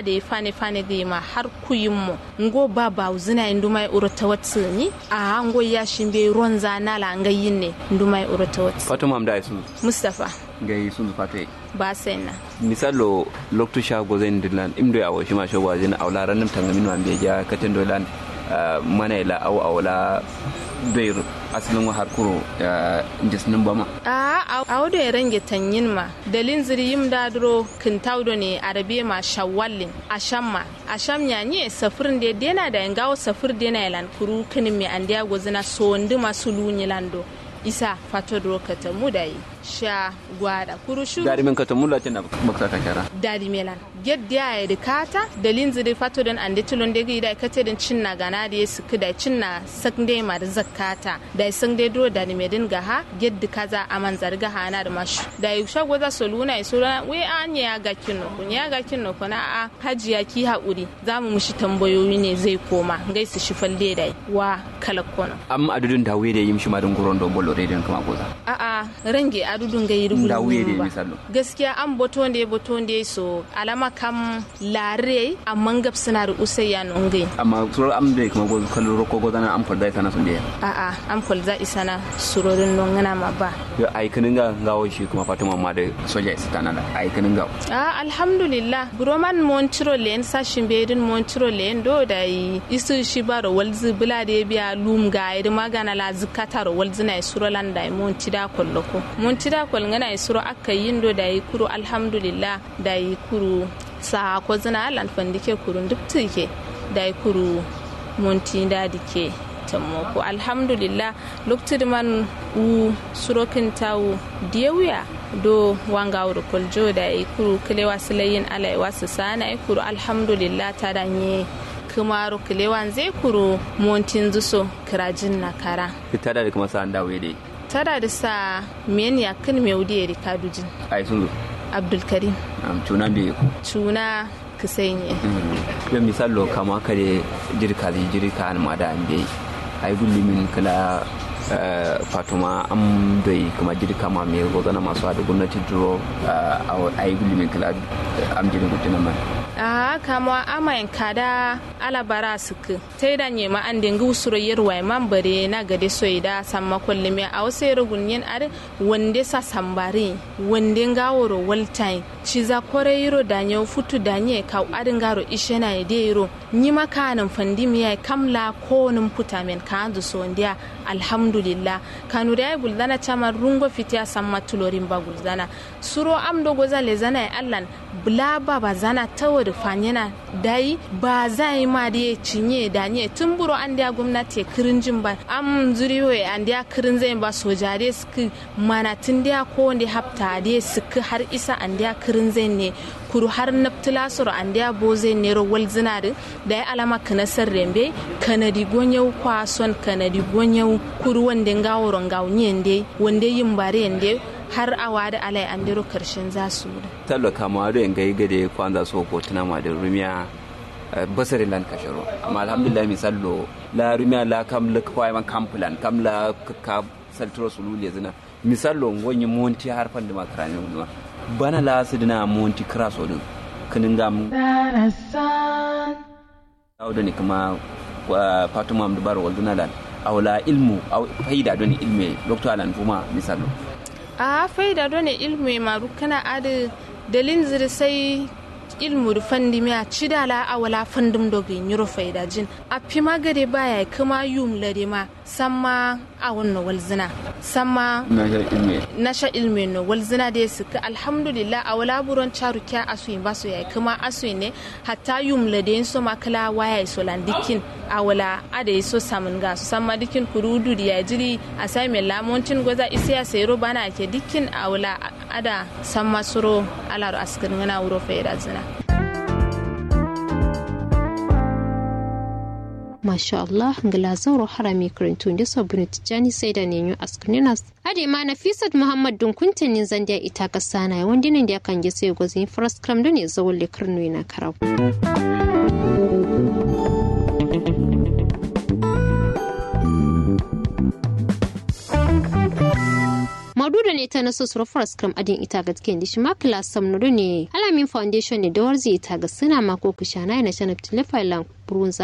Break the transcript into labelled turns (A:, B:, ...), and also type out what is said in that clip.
A: da ya fane fane ga ma har kuyin mu ngo ba ba uzina indumai urota watsi ni a ngo ya shimbe ruwan zana la ngayin ne indumai urota watsi
B: fatima am da sun
A: mustafa
B: gai sun fatai
A: ba sai na
B: misalo loktu shago zai dilan imdo ya washi ma shago zai aula ranin tangamin wa be ja katin dolan mana ila au aula doir asalin wa harkuro jisnin bama
A: a a wado ya range tanyin ma dalin ziri yim daduro kintaudo ne arabe ma shawallin ashamma asham nya nye safirin da dena da yangawo safir dena yalan kuru kinin me andiya gozina so ndi masu lunyi lando isa fato duro kata mudayi sha gwada kuru shuru
B: dari min kata mulla tin bakta ka kara
A: dadi melan gedda ya da kata dalin ziri fato don ande tulon da gida kate din cinna gana da yesu kida cinna sakde ma da zakata da sun dai duro da me din gaha gedda kaza aman zarga hana da mashu da yi shago za su luna iso we an ya ga kinno kun ya ga kinno kun a hajiya ki haƙuri za mu mushi tambayoyi ne zai koma gaisu shi falle da wa kalakono
B: am adudun da wede yim shi madun guron don bollo rediyon kama goza
A: a a range adudun ga yirgulu
B: da wede misalo
A: gaskiya an boto ne boto ne so alama kam lare amma gab suna da usayya nongai
B: amma suro am de kuma gozo kallo roko goza na am falda sana sun de
A: a a an falda isana surorin nongana ma ba
B: yo ai kanin ga gawo shi kuma fatima ma da soja isa tana da ai kanin ga
A: a alhamdulillah broman montiro len sashin bedin montiro len do da yi isu shi baro walzi bula da biya lum ga iri magana la zikata ro walzi na suro lan da monti da kolloko monti da kol ngana suro akka yindo da yi kuro alhamdulillah da yi kuro sa ko zina lan fandike kurun duk tike da yi kuro monti da dike tammako alhamdulillah lokacin man u surokin tawo diyawuya do wanga wuro koljo da yi kuru kilewa silayin alai wasu sana yi kuru alhamdulillah ta danye kumaro kilewan zai kuru montin zuso kirajin na kara
B: ita da kuma sa dawo dai
A: tada da sa men ya kin me wudi ya rikadujin
B: ai sun zo
A: abdulkarim
B: am tuna be ku
A: tuna kisainye
B: yo misalo kama kare jirka zai jirka an ma da an bai ai gullumin kala fatuma am doi kuma jirka ma me gozana masu hada gwamnati duro a yi gullumin kala am jirin gudana man
A: a kama amayin kada alabara suku ta da nye ma an dinga usuro yerwa man bare na gade so da samma kullum a wasu yero gunyen are wande sa sambari wande ngaworo waltain ci za kore yiro da nye futu da nye ka adin garo ishe na ide yiro nyi makanin fandi miya kamla ko nin puta men ka andu so ndia alhamdulillah kanu da guldana chama rungo fitiya samma tulorin ba guldana suro am do goza le zana allan bla ba ba zana tawo da fanyana dai ba zai ma da ya cinye da nye tun buro an da gwamnati kirinjin ba am zuriyo an da kirin zai ba sojare suka mana tun da ko wanda hafta da suka har isa an da kirin zai ne kuru har naftila suru an da bo zai ne wal zinari da ya alama kanasar rembe kanadi gonyau kwason kanadi gonyau kuru wanda gaworon gaunyen dai wanda yin bare yande har awa da alai an diro karshen za su da.
B: Tallo kama da yin gai gade kwanza so ko tuna ma da rumiya basari lan kasharo amma alhamdulillah misallo la rumiya la kam la kwai man kampulan kam la ka saltro sululi zina misallo ngonyi monti har fande makarani ngwa bana la sidina monti kraso din kinin gam awdo ni kuma fatuma am dubar walduna lan awla ilmu aw faida doni ilme doctor alan fuma misallo
A: a faida done ilmu maru kana adi dalin ziri sai ilmu da fandi miya ci da la awala fandim dogi nyuro faida jin a fi magade baya kuma yum lade ma samma a wannan walzina samma na sha ilmi no walzina da su ka alhamdulillah a wala buron charu kya asu ba su yayi kuma asu ne hatta yum lade so makala waya so landikin a wala ada so samun ga su samma dikin kurudu da ya jiri a sai mai lamontin goza isiya sai bana ke dikin a wala ada samma suro alaro askirin na wuro faida zina
C: masha Allah ngila zauro harami karantun da sabbin tijani sai da nenyo askuninas ade ma nafisat muhammad dun kuntanin zandiya ita ka sana wanda nan da kan ge sai gozin first cram da ne zawon le karno na karau maudu da ne ta naso suru faraskram adin ita ga cikin dishi ma kila samnu ne alamin foundation ne da warzi ita ga suna mako kushana na shanab tilifailan burunza